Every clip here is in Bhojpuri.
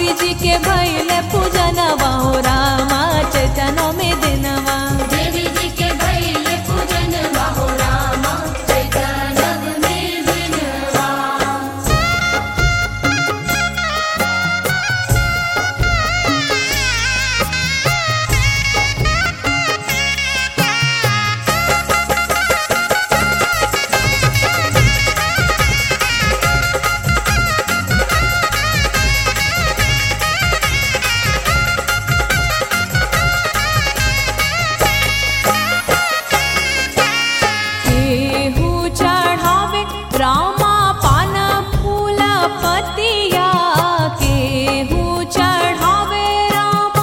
देवी जी के भैले पूजनवा हो रामा चैतनो में दिनवा देवी जी के भैले पूजन बाहो रामा चैतनव में दिनवा केहू चढ़ावे रामा पान फूल पतिया केहू चढ़ावे रामा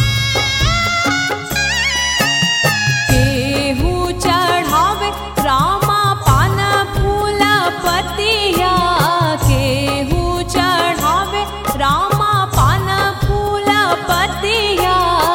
केहू चढ़ावे रामा पान फूल पतिया केहू चढ़ावे रामा पान फूल पतिया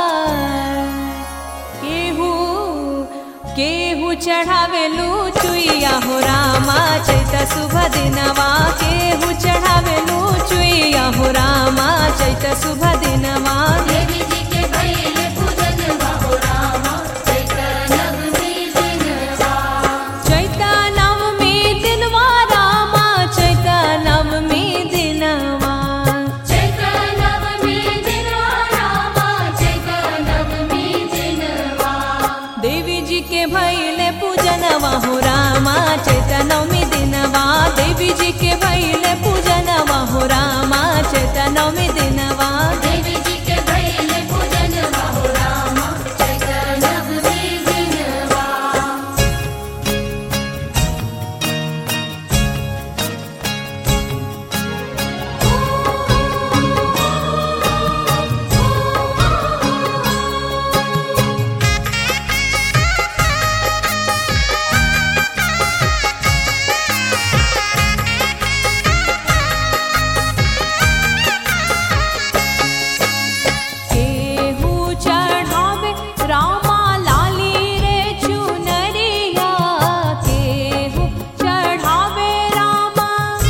केहू केहू चढ़ावे चुइया हो रामा चैत शुभ दिनवा केहू चढ़ावे चुइया हो रामा चैत शुभ दिनवा देवी जी के भैले पूजन बाहो रामा चैतनव में दिनवा चैत नवमी दिनवा रामा चैत नवमी दिनवा चैतनव में दिनवा रामा चैतनव में दिनवा देवी जी के भैले पूजनवा हो रामा चैत नवमी दिनवा देवी जी के भैले पूजनवा हो रामा चैत नवमी दिनवा देवी जी के भैले पूजन बाहो रामा चैतनव में दिनवा केहू चढ़ावे रामा लाली रे चुनरिया केहू चढ़ावे रामा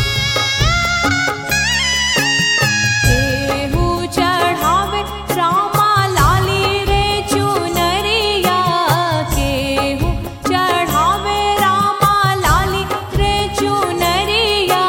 केहू चढ़ावे रामा लाली रे चुनरिया केहू चढ़ावे रामा लाली रे चुनरिया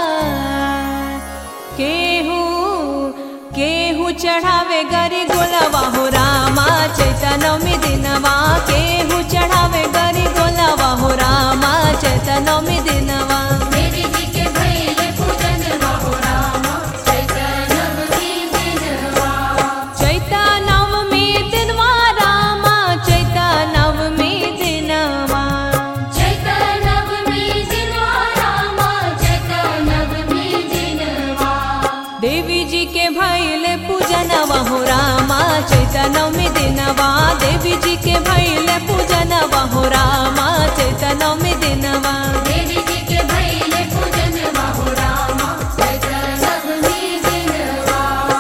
केहू केहू चढ़ावे गरी गोलवा हो रामा चैतनवमी दिनवा केहू चढ़ावे गरी गोलवा हो रामा चैतनवमी दिनवा देवी जी के भैले पूजन बाहो रामा चैतनव में दिनवा चैतनवमी दिनवा रामा चैतनवमी दिनवा चैतनव में दिनवा रामा चैतनव में दिनवा देवी जी के भैले पूजनवा हो रामा चैतनवमी दिनवा देवी जी के भैले पूजनवा हो रामा चैतनवमी दिनवा देवी जी के भैले पूजन बाहो रामा चैतनव में दिनवा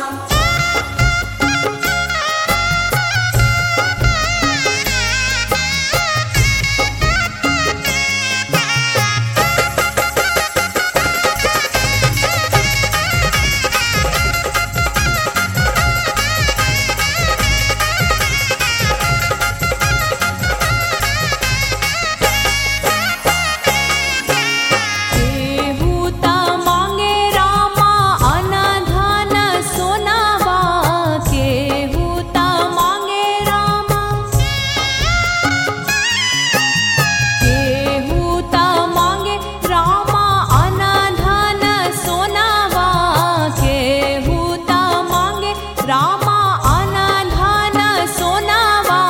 केहू ता मांगे रामा अनधन सोनावा केहू ता मांगे रामा केहू ता मांगे रामा अनधन सोनावा केहू ता मांगे रामा अनधन सोनावा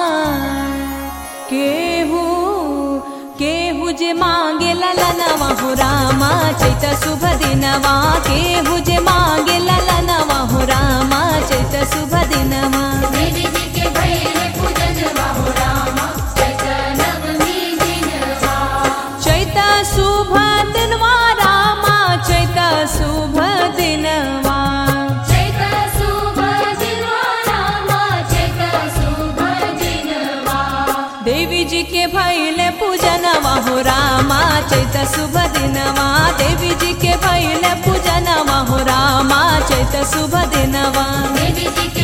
केहू केहू जे मांगे ललनवा हो रामा चैत शुभ दिनवा केहू जे मांगे ललनवा हो रामा चैत शुभ दिनवा देवी जी के भैले पूजन बाहो रामा चैतनव में दिनवा चैत शुभ दिनवा रामा चैत शुभ दिनवा चैत शुभ दिनवा रामा चैत शुभ दिनवा देवी जी के भैले पूजनवा हो रामा चैत शुभ दिनवा देवी जी के भैले पूजनवा हो रामा चैत चैत शुभ दिनवा देवी जी